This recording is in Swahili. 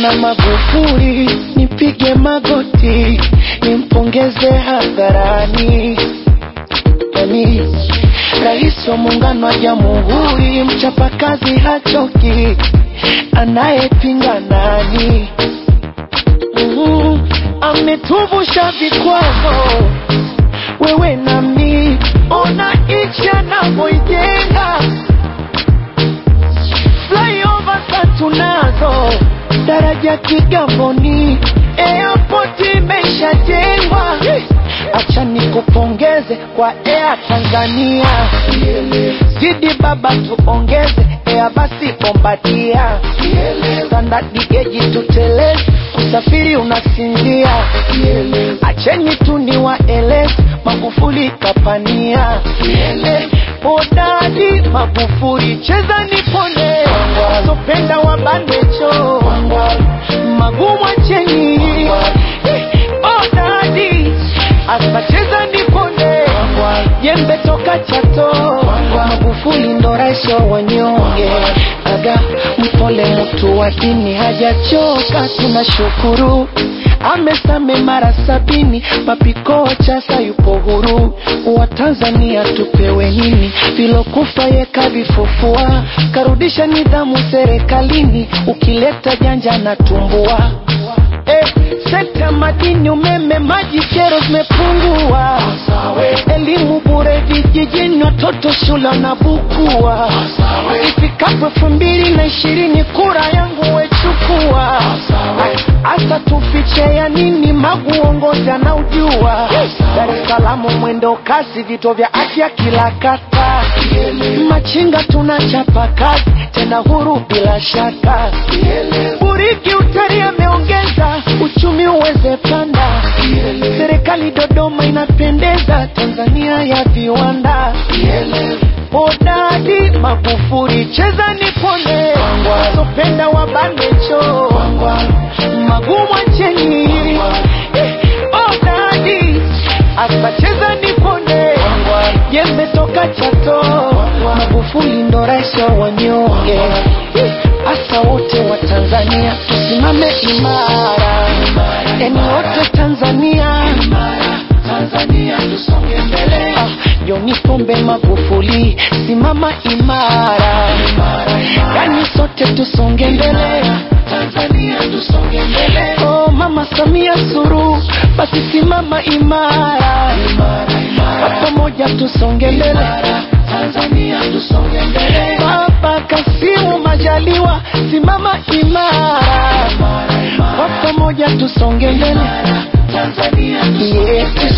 na Magufuli, nipige magoti nimpongeze hadharani. Yani rais wa muungano wa jamhuri, mchapakazi hachoki, anayepinga nani? Mm, ametuvusha vikwazo, wewe nami, ona nchi anavyoijenga flyover tatu nazo, daraja Kigamboni, airport imeshajengwa. Acha nikupongeze kwa Air Tanzania, zidi baba tuongeze Air basi Bombardia, standard geji tuteleze, usafiri unasinzia. Acheni tu niwaeleze, Magufuli kapania Hodari Magufuli, cheza nipone, wasopenda wabandecho, magumu acheni. Hodari asa cheza nipone, jembe toka Chato, Magufuli ndo rais wa wanyonge. Aga mpole, mtu wa dini hajachoka, tunashukuru amesame mara sabini, mapiko chasa yupo huru. Wa Tanzania tupewe nini? Vilokufa ye kavifufua, karudisha nidhamu serikalini, ukileta janja na tumbua. Eh, sekta madini, umeme, maji, kero zimepungua, elimu bure vijijini, watoto shule wanabukua. Ifikapo elfu mbili na ishirini kura yangu wechukua, hasa tufiche ya nini? Magu uongozi anaujua. Dar es Salaam mwendo kasi, vituo vya afya kila kata, machinga tunachapa kazi tena huru bila shaka. Buriki utari ameongeza uchumi uweze panda, serikali Dodoma inapendeza, Tanzania ya viwanda. Hodari Magufuli, cheza nipone, wasopenda wabandecho, magumu acheni. Hodari asa cheza nipone, jembe toka Chato, Magufuli ndo rais wa wanyonge. Asa wote wa Tanzania tusimame imara, eni wote Tanzania, Tanzania tusonge mbele. Ah, John Pombe Magufuli, simama imara, yani sote tusonge mbele. Tanzania tusonge mbele. Oh, Mama Samia Suluhu, basi simama imara, kwa pamoja tusonge mbele. Tanzania tusonge mbele. Baba Kasimu Majaliwa, simama imara, kwa pamoja tusonge mbele. Tanzania tusonge mbele.